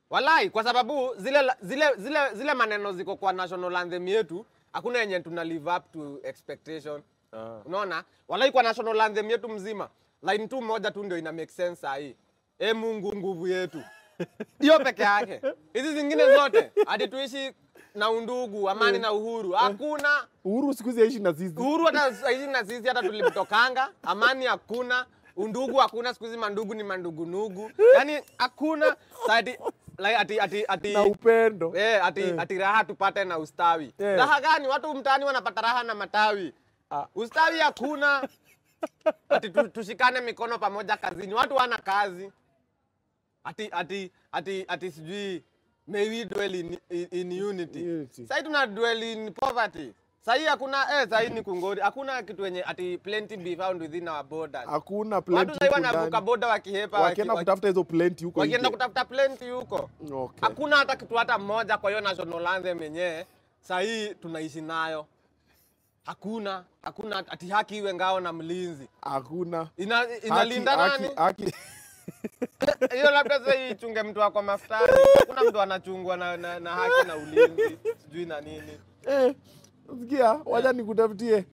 Walai, kwa sababu zile, la- zile, zile, zile maneno ziko kwa national anthem yetu hakuna yenye tuna live up to expectation. Ah. Unaona? Walai kwa national anthem yetu mzima line tu moja tu ndio ina make sense sahi. E Mungu nguvu yetu. Hiyo peke yake. Hizi zingine zote hadi tuishi na undugu, amani na uhuru. Hakuna Uhuru siku hizi aishi na sisi. uhuru hata saizi na sisi hata tulimtokanga, amani hakuna, undugu hakuna, siku hizi mandugu ni mandugunugu, yani hakuna ati, like, ati, ati, ati, Na upendo. eh, ati, ati raha tupate na ustawi. Eh. Raha gani? Watu mtaani wanapata raha na matawi, Ah. ustawi hakuna. Ati tu, tushikane mikono pamoja kazini, watu wana kazi. Ati, ati, ati, ati sijui may we dwell in, in, in unity. Unity. Sasa tuna dwell in poverty. Sasa hakuna eh, sasa ni kungori. Hakuna kitu yenye ati plenty be found within our borders. Hakuna Watu plenty sasa huku wanavuka ndani. boda wakihepa waki, Wakienda waki, kutafuta hizo plenty huko wakienda nje. kutafuta plenty huko. Okay. Hakuna hata kitu hata mmoja kwa hiyo national anthem yenyewe sasa hii tunaishi nayo. Hakuna, hakuna ati haki iwe ngao na mlinzi. Hakuna. Ina, inalinda Haki- nani? haki- haki- Hiyo labda sasa hii ichunge mtu wako mafutani. Hakuna mtu anachungwa na, na, na haki na ulinzi sijui na nini. Eh, sikia, wacha nikutafutie